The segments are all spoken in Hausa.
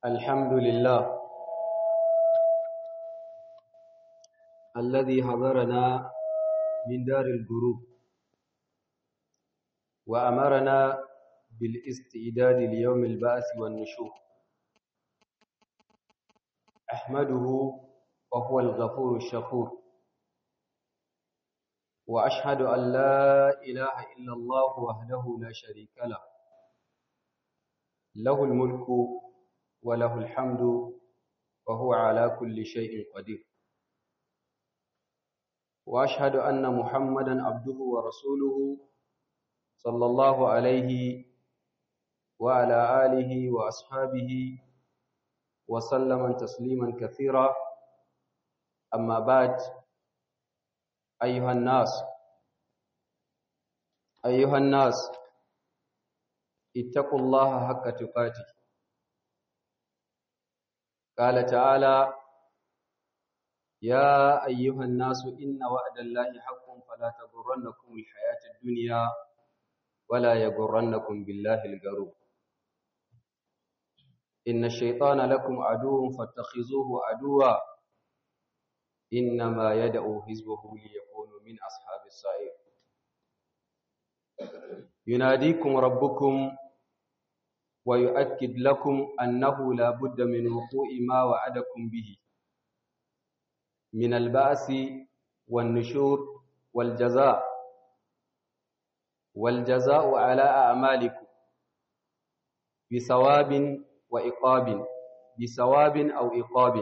الحمد لله الذي حضرنا من دار الجروب وأمرنا بالاستعداد ليوم البعث والنشور أحمده وهو الغفور الشكور وأشهد أن لا إله إلا الله وحده لا شريك له له الملك وله الحمد وهو على كل شيء قدير وأشهد أن محمدا عبده ورسوله صلى الله عليه وعلى آله وأصحابه وسلم تسليما كثيرا أما بعد أيها الناس أيها الناس اتقوا الله حق تقاته قال تعالى يا أيها الناس إن وعد الله حق فلا تغرنكم الحياة الدنيا ولا يغرنكم بالله الغرور إن الشيطان لكم عدو فاتخذوه عدوا إنما يدعو حزبه ليكونوا من أصحاب السعير يناديكم ربكم ويؤكد لكم أنه لا بد من وقوع ما وعدكم به من البأس والنشور والجزاء والجزاء على أعمالكم بثواب وإقاب بثواب أو إقاب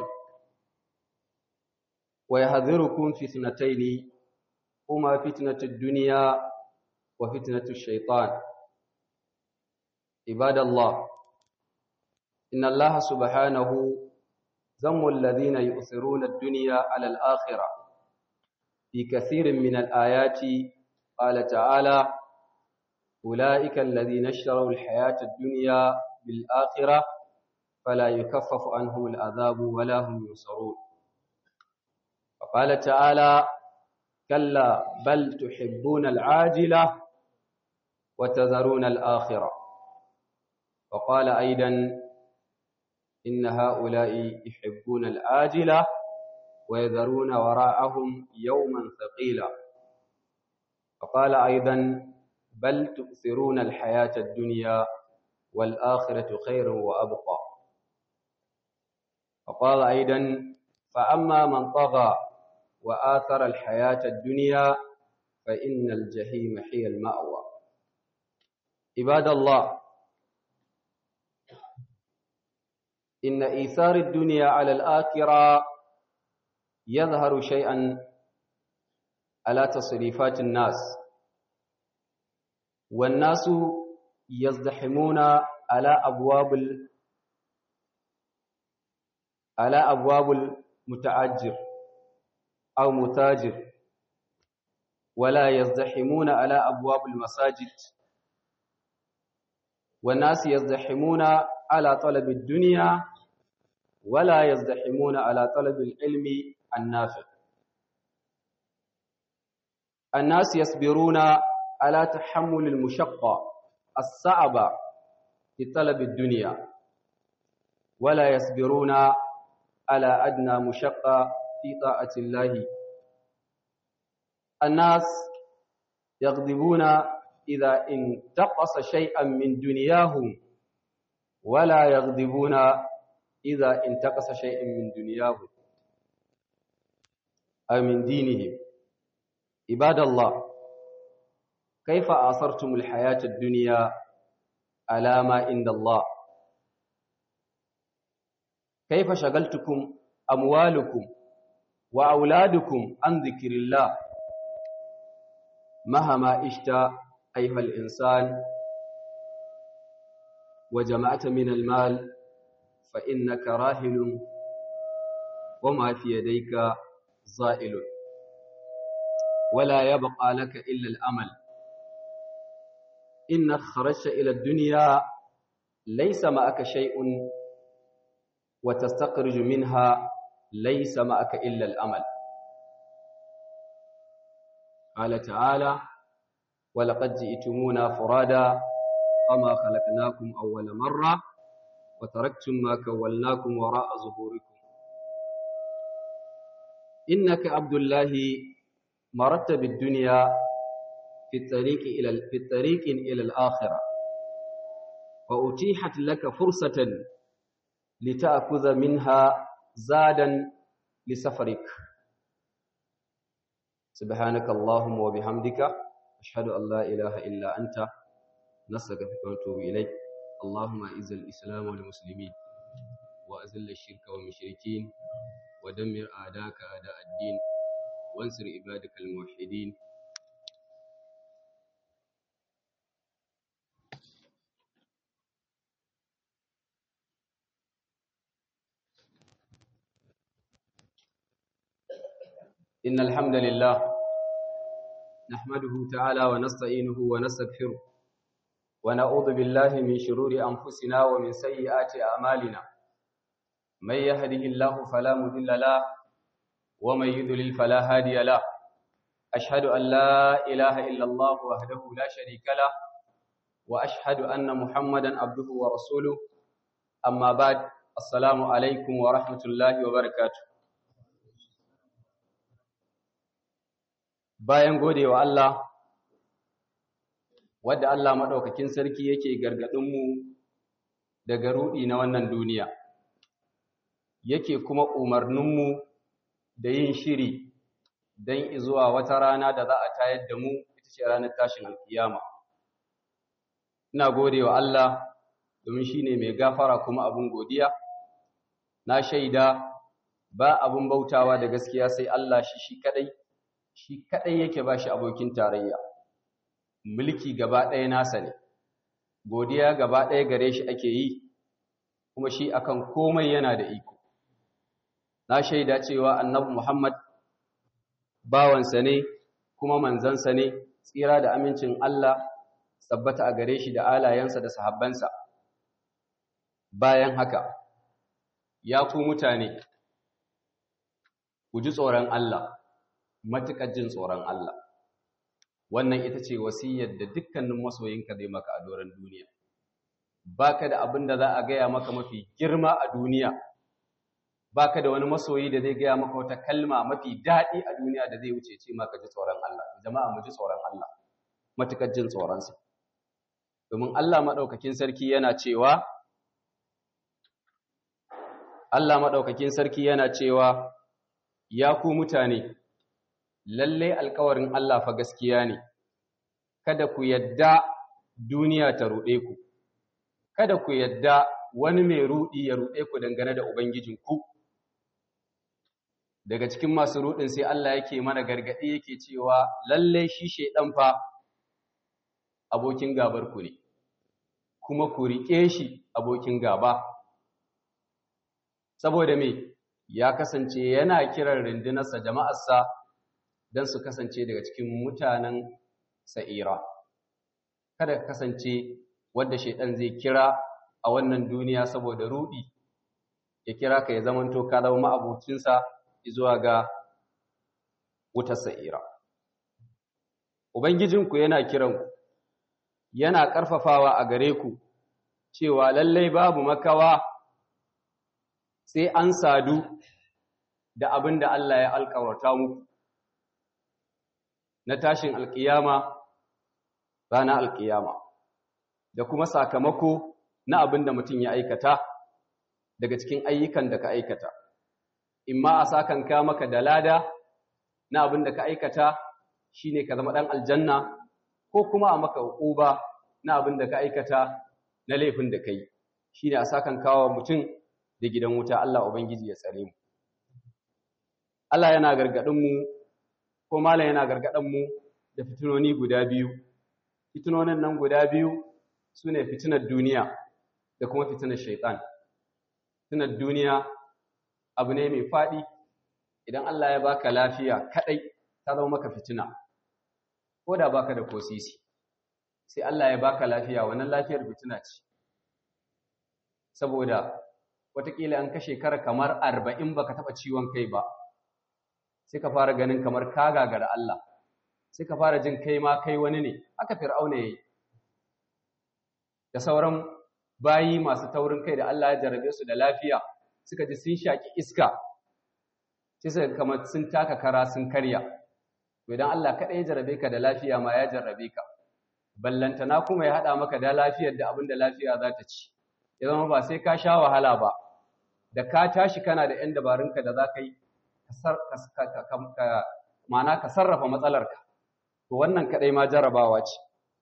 ويحذركم فتنتين هما فتنة الدنيا وفتنة الشيطان عباد الله إن الله سبحانه ذم الذين يؤثرون الدنيا على الآخرة في كثير من الآيات قال تعالى أولئك الذين اشتروا الحياة الدنيا بالآخرة فلا يكفف عنهم العذاب ولا هم ينصرون وقال تعالى كلا بل تحبون العاجلة وتذرون الآخرة وقال أيضا إن هؤلاء يحبون العاجلة ويذرون وراءهم يوما ثقيلا وقال أيضا بل تؤثرون الحياة الدنيا والآخرة خير وأبقى وقال أيضا فأما من طغى وآثر الحياة الدنيا فإن الجحيم هي المأوى عباد الله إن إيثار الدنيا على الآخرة يظهر شيئا على تصريفات الناس والناس يزدحمون على أبواب ال... على أبواب المتعجر أو متاجر ولا يزدحمون على أبواب المساجد والناس يزدحمون على طلب الدنيا ولا يزدحمون على طلب العلم النافع الناس يصبرون على تحمل المشقة الصعبة في طلب الدنيا ولا يصبرون على أدنى مشقة في طاعة الله الناس يغضبون إذا انتقص شيئا من دنياهم ولا يغضبون إذا انتقص شيئا من دنياهم أو من دينهم عباد الله كيف آثرتم الحياة الدنيا على ما عند الله كيف شغلتكم أموالكم وأولادكم عن ذكر الله مهما عشت أيها الإنسان وجمعت من المال فإنك راهل وما في يديك زائل ولا يبقى لك إلا الأمل إنك خرجت إلى الدنيا ليس معك شيء وتستخرج منها ليس معك إلا الأمل قال تعالى ولقد جئتمونا فرادا كما خلقناكم أول مرة وتركتم ما كولناكم وراء ظهوركم إنك عبد الله مرت بالدنيا في الطريق إلى في الطريق إلى الآخرة وأتيحت لك فرصة لتأخذ منها زادا لسفرك سبحانك اللهم وبحمدك أشهد أن لا إله إلا أنت نستغفرك ونتوب إليك اللهم أعز الإسلام والمسلمين وأذل الشرك والمشركين ودمر أعداءك أعداء الدين وانصر عبادك الموحدين إن الحمد لله نحمده تعالى ونستعينه ونستغفره ونعوذ بالله من شرور أنفسنا ومن سيئات أعمالنا من يهده الله فلا مضل له ومن يضلل فلا هادي له أشهد أن لا إله إلا الله وحده لا شريك له وأشهد أن محمدا عبده ورسوله أما بعد السلام عليكم ورحمة الله وبركاته bayan gode wa Allah wadda Allah maɗaukakin sarki yake gargaɗinmu daga ruɗi na wannan duniya yake kuma umarninmu da yin shiri don izuwa wata rana da za a tayar da mu ita ce ranar tashin alkiyama ina gode wa Allah domin shi ne mai gafara kuma abin godiya na shaida ba abin bautawa da gaskiya sai Allah shi shi kaɗai shi kaɗai yake ba shi abokin tarayya mulki gaba ɗaya nasa ne godiya gaba ɗaya gare shi ake yi kuma shi akan komai yana da iko na shaida cewa annabi muhammad bawansa ne kuma manzansa ne tsira da amincin allah tabbata a gare shi da alayensa da sahabbansa bayan haka ya ku mutane ku ji tsoron allah matuƙar jin tsoron Allah wannan ita ce wasiyar da dukkanin masoyinka zai maka a doron duniya baka da abin da za a gaya maka mafi girma a duniya baka da wani masoyi da zai gaya maka wata kalma mafi daɗi a duniya da zai wuce ce maka ji tsoron Allah jama'a mu ji tsoron Allah matuƙar jin tsoronsa domin Allah maɗaukakin sarki yana cewa Allah maɗaukakin sarki yana cewa ya ku mutane lalle alkawarin Allah fa gaskiya ne kada ku yadda duniya ta ruɗe ku kada ku yadda wani mai ruɗi ya ruɗe ku dangane da ubangijinku daga cikin masu ruɗin sai Allah yake mana gargaɗi yake cewa lalle shi shedan fa abokin gabar ku ne kuma ku riƙe shi abokin gaba saboda me ya kasance yana kiran rundunarsa jama'arsa don su kasance daga cikin mutanen sa'ira. Kada ka kasance wadda shaiɗan zai kira a wannan duniya saboda ruɗi, ya kira ka ya zamanto ka zama ma'abocinsa zuwa ga wutar sa'ira. Ubangijinku yana kiranku, yana ƙarfafawa a gare ku, cewa lallai babu makawa sai an sadu da abin da Allah ya alƙawarta muku. na tashin alƙiyama rana alƙiyama da kuma sakamako na abin da mutum ya aikata daga cikin ayyukan da ka aikata imma a sakanka maka da lada na abin da ka aikata shine ka zama ɗan aljanna ko kuma a maka uquba na abin da ka aikata na laifin da kai shine a sakanka wa mutum da gidan wuta Allah ubangiji ya tsare mu Allah yana gargadin mu ko malam yana gargadan mu da fitinoni guda biyu fitinonin nan guda biyu sune fitinar duniya da kuma fitinar shaitan fitinar duniya abu ne mai fadi idan Allah ya baka lafiya kadai ta zama maka fitina ko da baka da kosisi sai Allah ya baka lafiya wannan lafiyar fitina ce saboda watakila an kashe kara kamar arba'in baka taɓa ciwon kai ba sai ka fara ganin kamar ka gagara Allah sai ka fara jin kai ma kai wani ne aka fir'auna yayi da sauran bayi masu taurin kai da Allah ya jarabe su da lafiya suka ji sun shaki iska sai suka kamar sun taka kara sun karya to idan Allah kaɗai ya jarabe ka da lafiya ma ya jarabe ka ballantana kuma ya haɗa maka da lafiyar da abin da lafiya za ta ci ya zama ba sai ka sha wahala ba da ka tashi kana da 'yan dabarunka da za ka yi ma'ana ka sarrafa matsalarka to wannan kaɗai ma jarabawa ce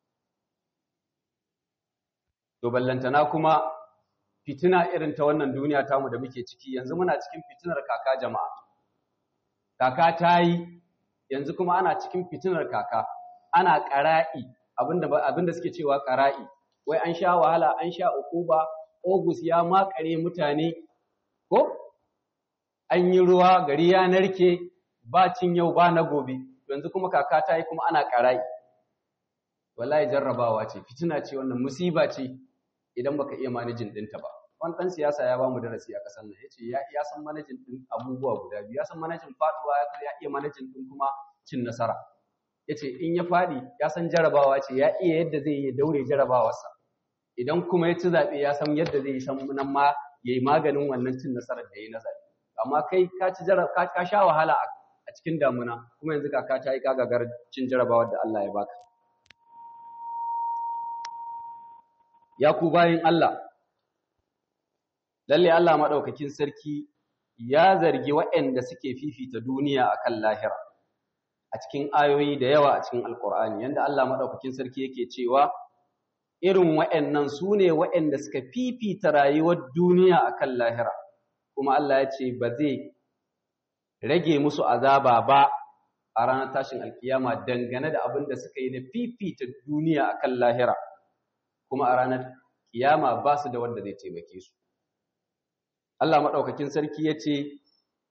to ballantana kuma fitina irin ta wannan duniya tamu da muke ciki yanzu muna cikin fitinar kaka jama'a kaka ta yi yanzu kuma ana cikin fitinar kaka ana ƙara'i abinda abinda suke cewa ƙara'i wai an sha wahala an sha ukuba Ogus ya makare mutane ko an yi ruwa gari ya narke ba cin yau ba na gobe yanzu kuma kaka ta yi kuma ana ƙara'i wallahi jarrabawa ce fitina ce wannan musiba ce idan baka iya manajin ɗinta ba wani ɗan siyasa ya ba mu darasi a ƙasar nan ya ce ya san manajin ɗin abubuwa guda biyu ya san manajin faɗuwa ya iya manajin ɗin kuma cin nasara ya ce in ya faɗi ya san jarabawa ce ya iya yadda zai yi daure jarabawarsa idan kuma ya ci zaɓe ya san yadda zai yi san nan ma ya yi maganin wannan cin nasarar da ya yi na zaɓe amma kai ka ci ka sha wahala a cikin damuna kuma yanzu kaka ta yi kagagar cin jarabawar da Allah ya baka ya ku bayin Allah lalle Allah madaukakin sarki ya zargi waɗanda suke fifita duniya akan lahira a cikin ayoyi da yawa a cikin alkur'ani yanda Allah madaukakin sarki yake cewa irin waɗannan su ne waɗanda suka fifita rayuwar duniya akan lahira kuma Allah ya ce ba zai rage musu azaba ba a ranar tashin alkiyama dangane da abin da suka yi na fifita duniya akan lahira kuma a ranar kiyama ba su da wanda zai taimake su Allah maɗaukakin sarki ya ce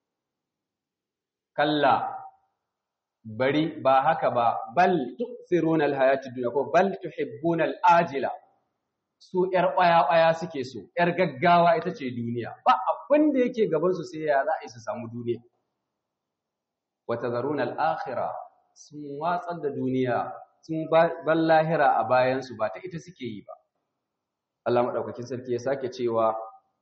kalla bari ba haka ba bal tu'thiruna alhayatid dunya ko bal tuhibbuna alajila su yar ƙwaya ƙwaya suke so yar gaggawa ita ce duniya ba abin da yake gaban su sai ya za a yi su samu duniya wa tadharuna alakhirah sun watsar da duniya sun bar lahira a bayan su ba ta ita suke yi ba Allah madaukakin sarki ya sake cewa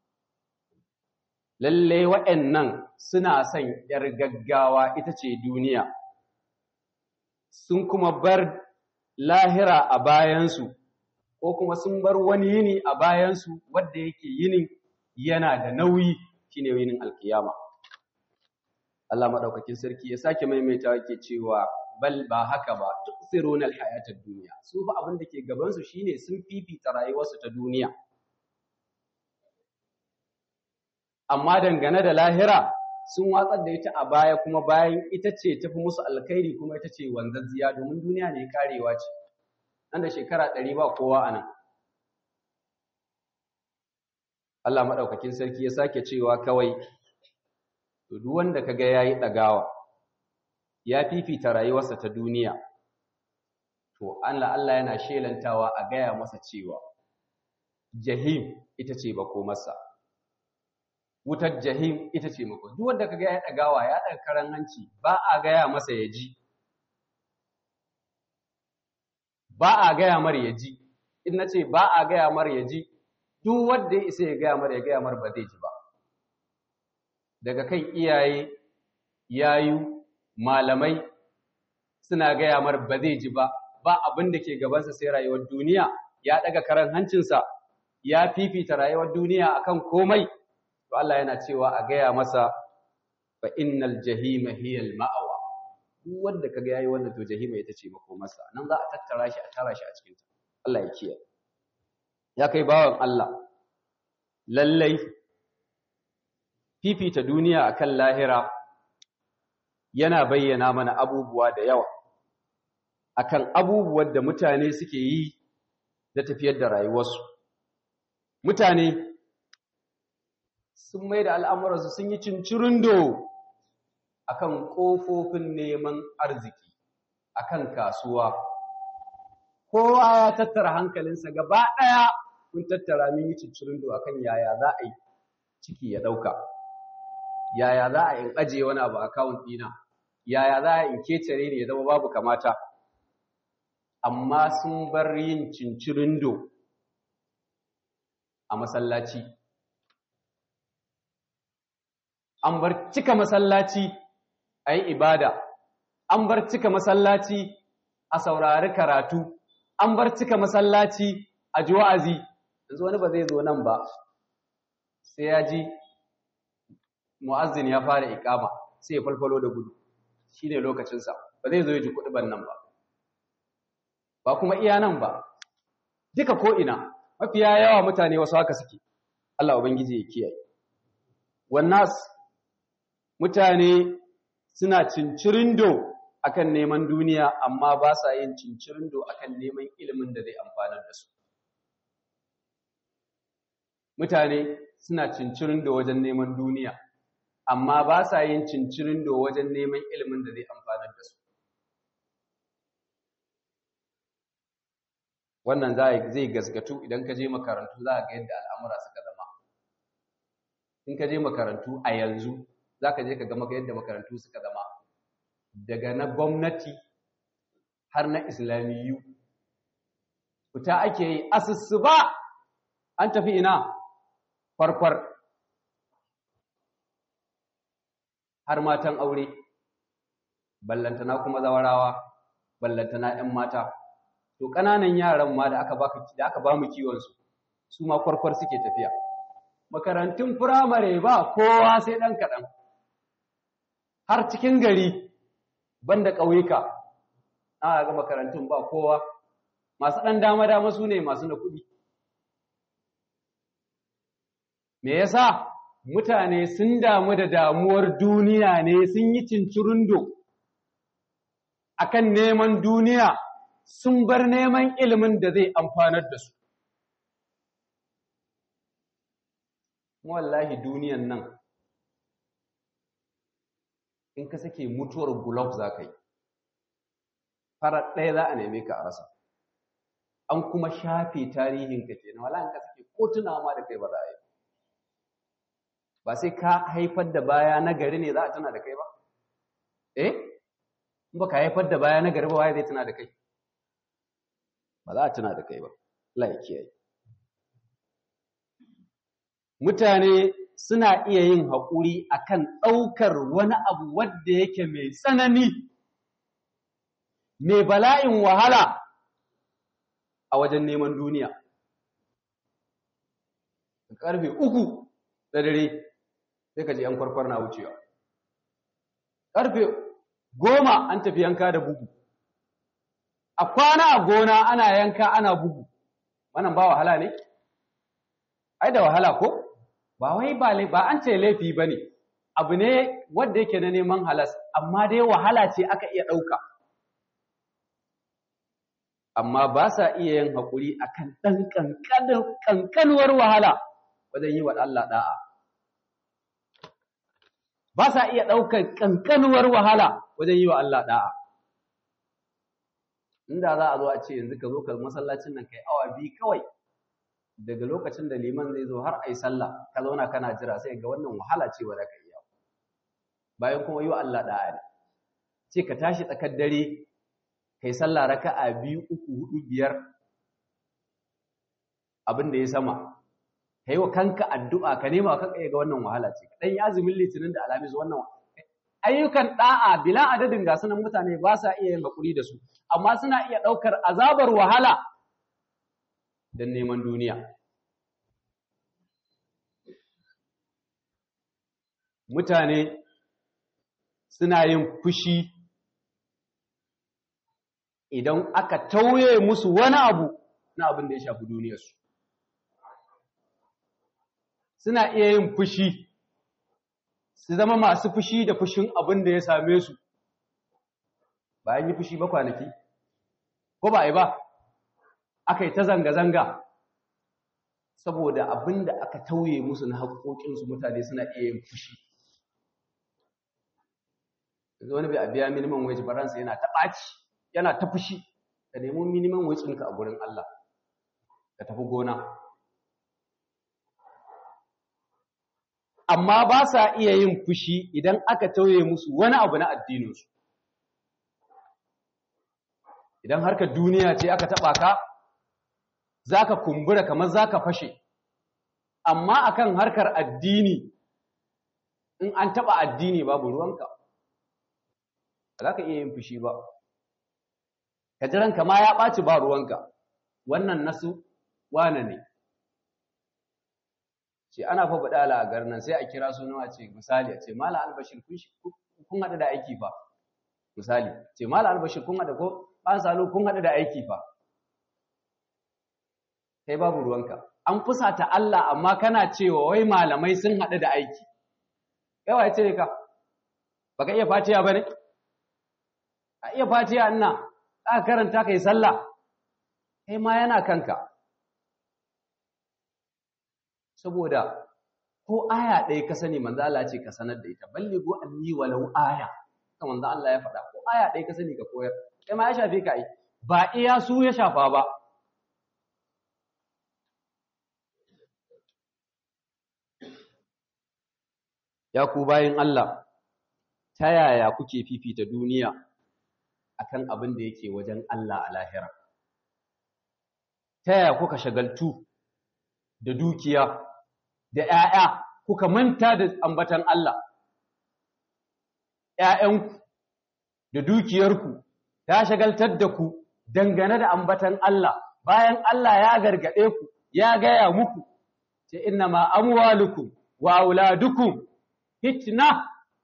lalle waɗannan suna son yar gaggawa ita ce duniya sun kuma bar lahira a bayansu ko kuma sun bar wani yini a bayansu wadda yake yinin yana da nauyi shine yinin alkiyama Allah madaukakin sarki ya sake maimaita yake cewa bal ba haka ba tusiruna alhayatad dunya su fa abin da ke gaban su shine sun fifita rayuwarsu ta duniya amma dangane da lahira sun watsar da ita a baya kuma bayan ita ce tafi musu alkhairi kuma ita ce wanzazziya domin duniya ne karewa ce nan da shekara ɗari ba kowa a nan Allah maɗaukakin sarki ya sake cewa kawai duk wanda kaga yayi ɗagawa ya fifita rayuwarsa ta duniya to Allah Allah yana shelantawa a gaya masa cewa jahim ita ce makomarsa wutar jahim ita ce mako duk wanda kaga ya dagawa ya daga karan hanci ba a gaya masa ya ji ba a gaya mar ya ji in nace ba a gaya mar ya ji duk wanda ya isa ya gaya mar ya gaya mar ba zai ji ba daga kan iyaye yayu malamai suna gaya mar ba zai ji ba ba abin da ke gabansa sai rayuwar duniya ya daga karan hancinsa ya fifita rayuwar duniya akan komai to Allah yana cewa a gaya masa fa innal jahima hiya al ma'awa duk wanda kaga yayi wannan to jahima ita ce makomarsa nan za a tattara shi a tara shi a cikin ta Allah ya kiyaye ya kai bawan Allah lallai fifita duniya akan lahira yana bayyana mana abubuwa da yawa akan abubuwan da mutane suke yi da tafiyar da rayuwarsu mutane sun mai da al'amuransu sun yi cincirindo a kan ƙofofin neman arziki a kan kasuwa kowa ya tattara hankalinsa gaba ɗaya kun tattara min yi cincirindo a kan yaya za a yi ciki ya ɗauka yaya za a in ajiye wani abu akawun ɗina yaya za a in kecere ne ya zama babu kamata amma sun bar yin cincirindo a masallaci an bar cika masallaci a yi ibada an bar cika masallaci a saurari karatu an bar cika masallaci a ji wa'azi yanzu wani ba zai zo nan ba sai ya ji mu'azzin ya fara ikama sai ya falfalo da gudu shi ne lokacinsa ba zai zo ya ji kuɗi nan ba ba kuma iya nan ba duka ko'ina mafiya yawa mutane wasu haka suke Allah Ubangiji ya kiyaye wannan mutane suna cincirindo akan neman duniya amma ba sa yin cincirindo akan neman ilimin da zai amfanar da su mutane suna cincirindo wajen neman duniya amma ba sa yin cincirindo wajen neman ilimin da zai amfanar da su wannan zai gasgatu idan ka je makarantu za ga yadda al'amura suka zama in ka je makarantu a yanzu za ka je ka gama yadda makarantu suka zama daga na gwamnati har na islamiyu fita ake yi asusu ba an tafi ina farfar har matan aure ballantana kuma zawarawa ballantana 'yan mata to ƙananan yaran ma da aka baka da aka ba mu kiwon su su ma kwarkwar suke tafiya makarantun firamare ba kowa sai ɗan kaɗan har cikin gari banda ƙauyuka ana ga makarantun ba kowa masu ɗan dama-dama su ne masu na kuɗi me yasa mutane sun damu da damuwar duniya ne sun yi cincirundo akan neman duniya sun bar neman ilimin da zai amfanar da su wallahi duniyan nan in ka sake mutuwar gulob za ka yi farar ɗaya za a neme ka a rasa an kuma shafe tarihinka ke na wala in ka sake ko tunawa ma da kai ba za a yi ba sai ka haifar da baya na gari ne za a tuna da kai ba eh in ba ka haifar da baya na gari ba waye zai tuna da kai ba za a tuna da kai ba Allah ya kiyaye mutane suna iya yin haƙuri akan ɗaukar wani abu wadda yake mai tsanani mai bala'in wahala a wajen neman duniya ƙarfe uku da dare sai ka ji ‘yan kwarkwar na wucewa ƙarfe goma an tafi yanka da bugu a kwana a gona ana yanka ana bugu wannan ba wahala ne ai da wahala ko ba wai ba ba an ce laifi bane abu ne wanda yake na neman halas amma dai wahala ce aka iya ɗauka amma ba sa iya yin haƙuri akan ɗan ƙanƙanuwar wahala wajen yi wa Allah ɗa'a ba sa iya ɗaukar ƙanƙanuwar wahala wajen yi wa Allah ɗa'a inda za a zo a ce yanzu ka zo ka masallacin nan kai awa biyu kawai daga lokacin da liman zai zo har ai sallah ka zauna kana jira sai ga wannan wahala ce wa ka iya bayan kuma yi wa Allah da'a ne ce ka tashi tsakar dare kai sallah raka'a biyu uku hudu biyar abin da ya sama kai wa kanka addu'a ka nema kanka ga wannan wahala ce dan ya azumin litinin da alamis wannan ayyukan da'a bila adadin ga sunan mutane ba sa iya yin hakuri da su amma suna iya ɗaukar azabar wahala don neman duniya. Mutane suna yin fushi idan aka tauye musu wani abu na abin da ya shafi duniyarsu. Suna iya yin fushi, su zama masu fushi da fushin abin da ya same su. Bayan yi fushi ba kwanaki, ko ba a yi ba? aka yi ta zanga-zanga saboda abin da aka tauye musu na haƙoƙinsu mutane suna iya yin fushi yanzu wani bai a biya minimum wage baransa yana ta ɓaci yana ta fushi ka nemi minimum wage ɗinka a gurin Allah ka tafi gona amma ba sa iya yin fushi idan aka tauye musu wani abu na addininsu idan harkar duniya ce aka taɓa ka za ka kumbura kamar za ka fashe amma akan harkar addini in an taɓa addini babu ruwanka ba za ka iya yin fushi ba ka ji ranka ma ya ɓaci ba ruwanka wannan nasu wane ne ce ana fa badala a garin sai a kira sunawa ce misali a ce mala albashir kun haɗu da aiki fa misali ce mala albashir kun haɗu ko an salo kun haɗu da aiki fa kai babu ruwanka an fusata Allah amma kana cewa wai malamai sun haɗu da aiki kai wa ce ka baka iya fatiya bane a iya fatiya ina aka karanta kai sallah kai ma yana kanka saboda ko aya ɗaya ka sani manzo Allah ce ka sanar da ita ballighu anni walau aya kan manzo Allah ya faɗa ko aya ɗaya ka sani ka koyar kai ma ya shafe ka ai ba iya su ya shafa ba ya ku bayin Allah ta yaya kuke fifita duniya akan abin da yake wajen Allah a lahira ta yaya kuka shagaltu da dukiya da ‘ya'ya kuka manta da ambatan Allah, ‘ya'yanku da dukiyarku ta shagaltar da ku dangane da ambatan Allah, bayan Allah ya gargaɗe ku, ya gaya muku, ce ina ma amwalukum wa auladukum hitna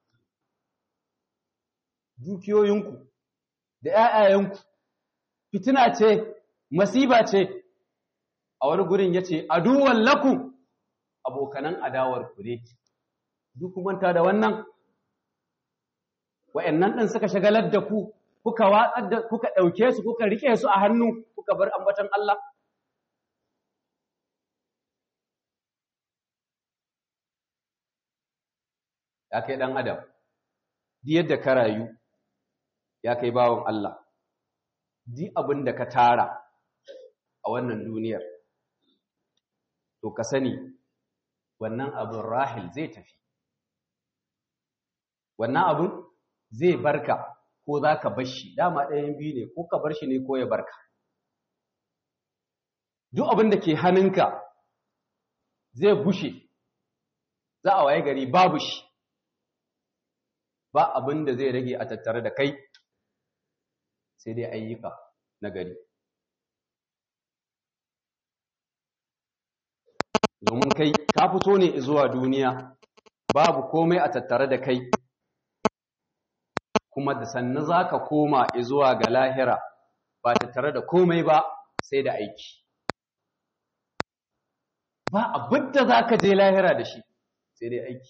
dukiyoyinku da ‘ya'yayenku, fitina ce, masiba ce, a wani gurin ya ce, aduwan lakum abokanan adawar ku ne duk manta da wannan wayannan din suka shagalar da ku kuka watsar da kuka dauke su kuka rike su a hannu kuka bar ambatan Allah ya kai dan adam di yadda ka rayu ya kai bawon Allah di abin da ka tara a wannan duniyar to ka sani wannan abin rahil zai tafi wannan abin zai barka ko za ka bar shi dama ɗayan biyu ne ko ka bar shi ne ko ya barka duk abin da ke hannunka zai bushe za a waye gari babu shi ba abin da zai rage a tattare da kai sai dai ayyuka na gari domin kai ka fito ne zuwa duniya babu komai a tattare da kai kuma da sannu za ka koma zuwa ga lahira ba tattare da komai ba sai da aiki ba abin da za ka je lahira da shi sai dai aiki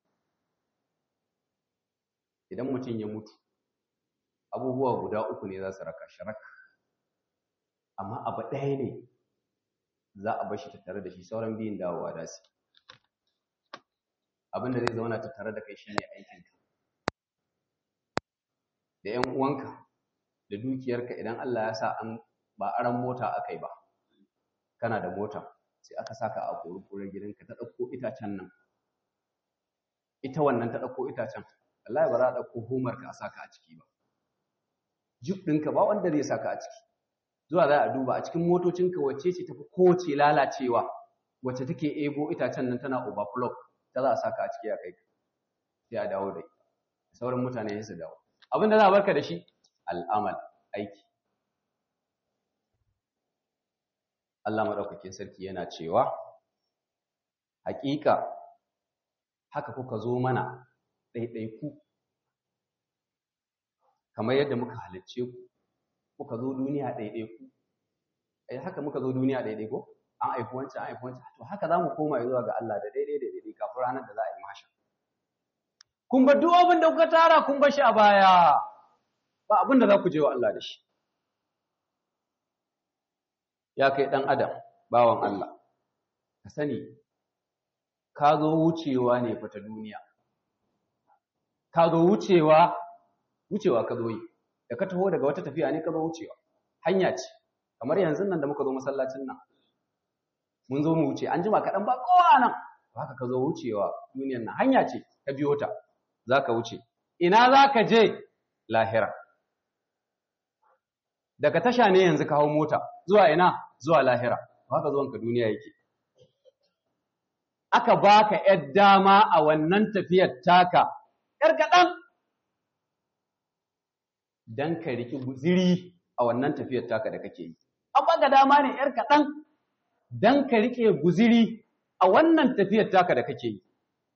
idan mutum ya mutu abubuwa guda uku ne za su raka sharak amma abu ɗaya ne za a bar shi tattare da shi sauran biyun dawowa da su abin da zai zauna tattare da kai shine aikinka da ‘yan uwanka da dukiyarka idan Allah ya sa an ba aran mota aka yi ba kana da mota sai aka saka a kori gidanka ta ɗauko itacen nan ita wannan ta ɗauko itacen Allah ba za a ɗauko homarka a saka a ciki ba jib ɗinka ba wanda zai saka a ciki zuwa za a duba a cikin motocinka wacce ce tafi kowace lalacewa wacce take ebo itacen nan tana overflow ta za a saka a ciki a kai sai a dawo da ita sauran mutane sai su dawo abin da za a barka da shi al'amal aiki Allah maɗaukakin sarki yana cewa haƙiƙa haka kuka zo mana ɗaiɗaiku kamar yadda muka halicce ku muka zo duniya ɗaiɗaiku ai haka muka zo duniya ɗaiɗaiku an haifi wancan an haifi wancan to haka za mu koma zuwa ga Allah da daidai da daidai kafin ranar da za a yi masha kun bar duk abin da kuka tara kun bar shi a baya ba abin da za ku je wa Allah da shi ya kai ɗan adam bawan Allah ka sani ka zo wucewa ne fata duniya ka zo wucewa wucewa ka zo yi da ka taho daga wata tafiya ne ka zo wucewa hanya ce kamar yanzu nan da muka zo masallacin nan mun zo mu wuce an jima kaɗan ba kowa nan haka ka zo wucewa duniyan nan hanya ce ka biyo ta za ka wuce ina za ka je lahira daga tasha ne yanzu ka hau mota zuwa ina zuwa lahira haka zuwanka duniya yake aka baka ‘yar dama a wannan tafiyar taka, ‘yar kaɗan, don ka riki guziri a wannan tafiyar taka da kake yi. An baka dama ne ‘yar kaɗan, don ka riƙe guziri a wannan tafiyar taka da kake yi.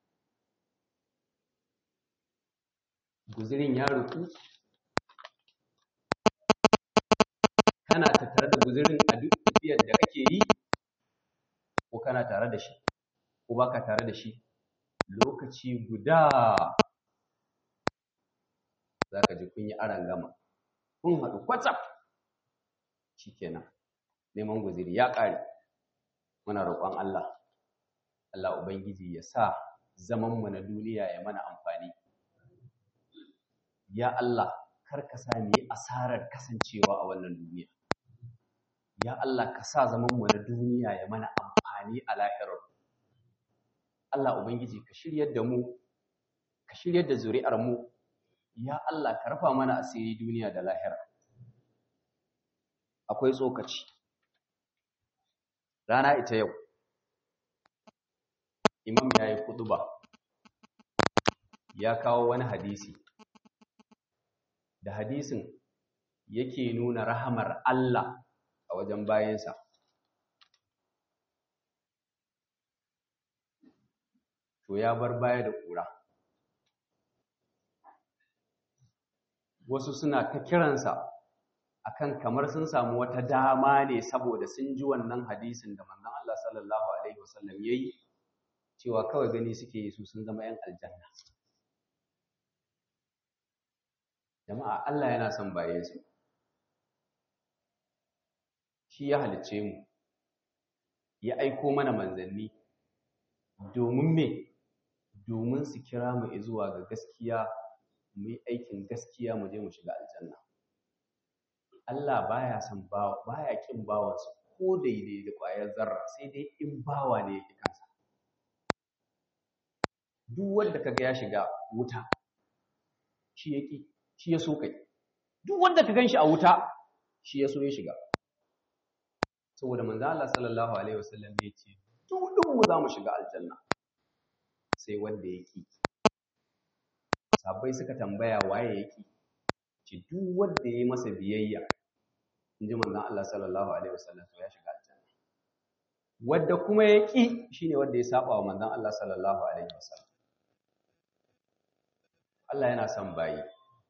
Guzirin ya ruku, kana tattare da guzirin a duk tafiyar da kake yi, ko kana tare da shi. ko baka tare da shi lokaci guda za ka ji kun yi aran gama kun haɗu kwatsam shikenan neman guziri ya ƙare muna roƙon Allah Allah Ubangiji ya sa zamanmu na duniya ya mana amfani ya Allah kar ka sa mu yi asarar kasancewa a wannan duniya ya Allah ka sa zamanmu na duniya ya mana amfani a lahirar Allah Ubangiji ka shiryar da mu, ka shiryar da zuri'ar mu, ya Allah ka rafa mana asiri duniya da lahira. Akwai tsokaci. Rana ita yau, Imam ya yi kuduba, ya kawo wani hadisi, da hadisin yake nuna rahamar Allah a wajen bayansa. to ya bar baya da ƙura. Wasu suna ta kiransa akan kamar sun samu wata dama ne saboda sun ji wannan hadisin da manzon Allah sallallahu alaihi wasallam yayi cewa kawai gani suke yi su sun zama 'yan aljanna. Jama'a Allah yana son baye su. Shi ya halicce mu, ya aiko mana manzanni domin me domin su kira mu zuwa ga gaskiya mu yi aikin gaskiya mu je mu shiga aljanna Allah baya son bawa baya kin bawansa ko daidai da ƙwayar zarra sai dai in bawa ne yake kansa duk wanda kaga ya shiga wuta shi yake shi ya so kai duk wanda ka ganshi a wuta shi ya so ya shiga saboda manzo Allah sallallahu alaihi wasallam ya ce duk mu za mu shiga aljanna sai wanda ya ki sabai suka tambaya waye ya ki ce duk wanda ya yi masa biyayya in ji manzon Allah sallallahu alaihi wasallam to ya shiga aljanna wanda kuma ya ki shine wanda ya saba wa manzon Allah sallallahu alaihi wasallam Allah yana son bayi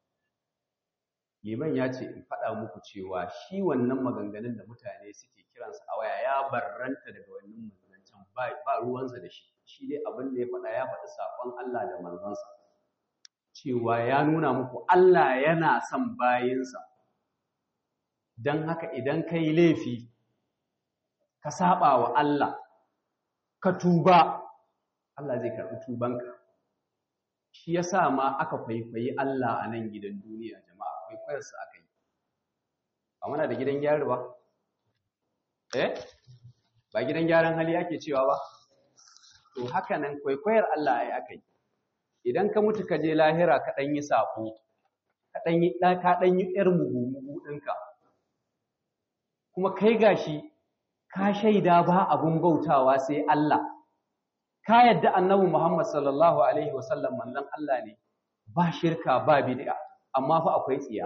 liman ya ce in faɗa muku cewa shi wannan maganganun da mutane suke kiransa a waya ya barranta daga wannan maganganun ba ruwansa da shi shi dai abin da ya faɗa ya faɗi saƙon Allah da manzansa cewa ya nuna muku Allah yana son bayinsa don haka idan ka yi laifi ka saba wa Allah ka tuba Allah zai karɓi tubanka shi ya sa ma aka kwaikwayi Allah a nan gidan duniya jama'a kwaikwayarsa aka yi ba muna da gidan gyara ba eh ba gidan gyaran hali ake cewa ba to haka nan kwaikwayar Allah ai aka yi idan ka mutu ka je lahira ka ɗan yi saƙo ka ɗan yi ka ɗan yi ƴar mugu-mugu ɗinka kuma kai gashi ka shaida ba abun bautawa sai Allah ka yadda annabi Muhammad sallallahu alaihi wasallam manzon Allah ne ba shirka ba bid'a amma fa akwai tsiya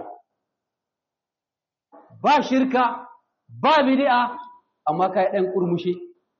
ba shirka ba bid'a amma kai ɗan kurmushe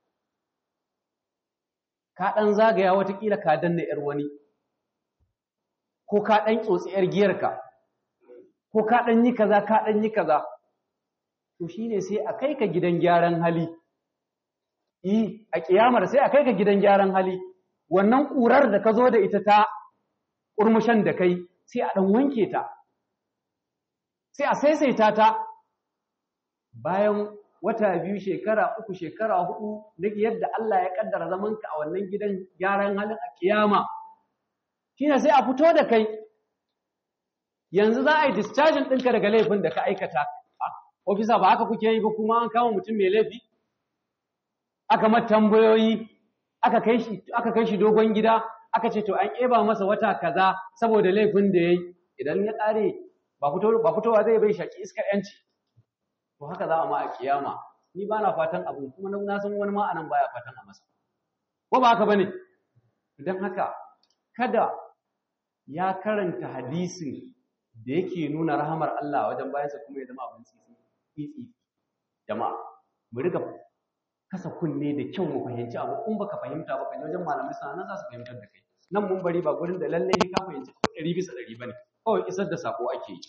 ka ɗan zagaya watakila ka danna ‘yar wani, ko ka ɗan tsotsi ‘yar giyarka, ko ka ɗan yi kaza, ka ɗan yi kaza, to shi ne sai a kai ka gidan gyaran hali, yi a ƙiyamar sai a kai ka gidan gyaran hali, wannan ƙurar da ka zo da ita ta ƙurmushen da kai sai a ɗan wanke ta, sai a saisaita ta bayan wata biyu shekara uku shekara hudu na yadda Allah ya kaddara zamanka a wannan gidan gyaran halin a kiyama shine sai a fito da kai yanzu za a yi discharging ɗinka daga laifin da ka aikata ofisa ba haka kuke yi ba kuma an kama mutum mai laifi aka mata tambayoyi aka kai shi aka kai shi dogon gida aka ce to an ƙeba masa wata kaza saboda laifin da yayi idan ya ƙare ba fito ba fitowa zai bai shaki iskar yanci to haka za a ma a kiyama ni ba na fatan abu kuma na san wani ma anan baya fatan a masa ko ba haka bane don haka kada ya karanta hadisin da yake nuna rahamar Allah wajen bayansa kuma ya zama abin tsitsi jama'a mu riga kasa kunne da kyau mu fahimci abu in baka fahimta ba kan wajen malamai sana nan za su fahimtar da kai nan mun bari ba gurin da lallai ka fahimci ko ɗari bisa ɗari bane kawai isar da sako ake yi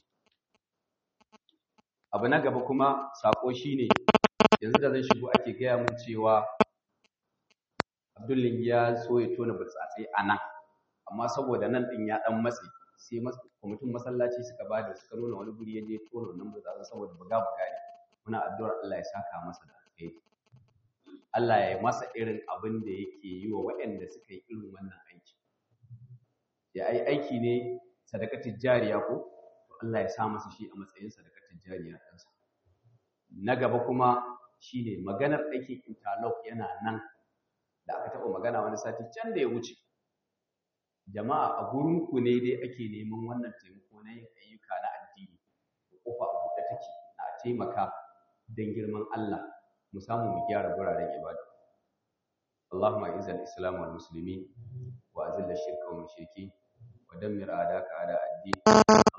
abu na gaba kuma sako shine yanzu da zan shigo ake gaya mun cewa Abdullahi ya so ya tona burtsatsai a nan amma saboda nan din ya dan matse sai kwamitin masallaci suka ba da suka nuna wani guri ya je tona wannan burtsatsen saboda buga buga ne muna addu'ar Allah ya saka masa da alheri Allah ya yi masa irin abin da yake yi wa waɗanda suka yi irin wannan aiki ya ai aiki ne sadakatin jariya ko to Allah ya sa masa shi a matsayin sadakatin jariya ɗansa na gaba kuma shine maganar aikin interlock yana nan da aka taɓa magana wani sati can da ya wuce jama'a a gurinku ne dai ake neman wannan taimako na yin ayyuka na addini kofa a buɗe take na taimaka don girman Allah mu samu mu gyara guraren ibada Allahumma izza al-islam wal muslimin wa azil ash-shirka wal mushrikeen wa dammir a'daka a'da ad-din